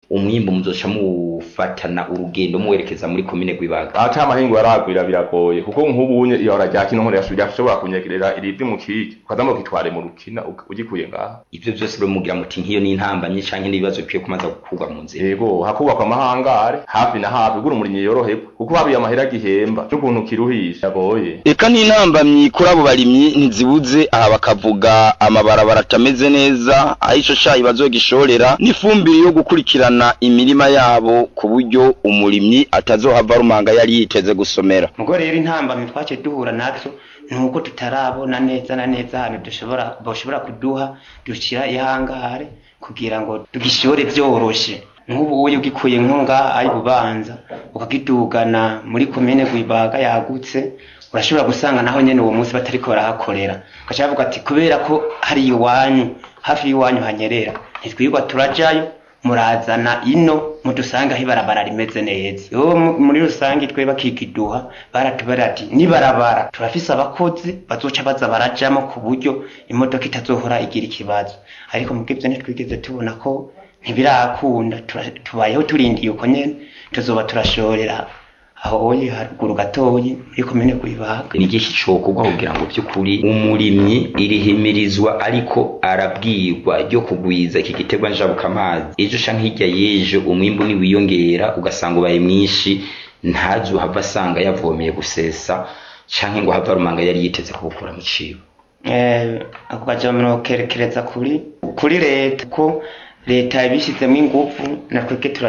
umwimbu muzoca mufatana urugendo muwerekeza muri komine Rwibaga ata amahingo yaragwira biragoye kuko nk'ubunye iyo rya kino nkore yashobora kunyegerera irivi mu kiki ukazamuka ukitware mu rukina ugikuye ngaha ivyo vyose rero mugira muti nk'iyo n'intambamye canke n'ibibazo bikwiye kumaza gukurwa mu nzira yego hakubakwa amahangare hafi na hafi gura umurimyi yoroherwa kuko habiye amahera gihemba n'ukuntu kiruhisha yagoye eka n'intambamyi kuri abo barimyi ntizibuze aha bakavuga amabarabara atameze neza aho ico cayi bazogishorera n'ifumbire yo gukurikirana imirima yabo ku buryo umurimyi atazohava rumanga yari yiteze gusomera mugo rero intambamyi twaciye duhura nazo nuko tutarabona neza na neza ahantu dushobora boshobora kuduha dushira ihangare kugira ngo tugishore vyoroshe nk'ubu uyu ugikuye nkunga ari bubanza ukagidugana muri komine Rwibaga yagutse urashobora gusanga naho nyene uwo munsi batariko barahakorera ugaca bavuga ati kubera ko hari iwanyu hafi y'iwanyu hanyerera ntitwirwa turajayo murazana ino mudusanga aho ibarabara rimeze neza yo muri rusange twe bakikiduha baratubara ati nibarabara turafise abakozi bazoca baza barajamo ku buryo imodoka itazohora igira ikibazo ariko mubwivyo ntitwigeze tubona ko ntibirakunda tubayeho turindiye uko nyene tuzoba turashorera aho oye haruguru gatoyi muri komine Rwibaga ni igihe cokorwa kugira ngo by'ukuri umurimyi irihimirizwa ariko arabwirwa ryo kugwiza iki giterwa njabukamazi ejo canke hirya y'ejo umwimbu niwiyongera ugasanga ubaye mwinshi ntazohava asanga yavomeye gusesa canke ngo hava rumanga yari yiteze kubukura mu cibo eh ako kajamano kerekereza kuri kuri leta ko leta yabishizemo ingufu natweke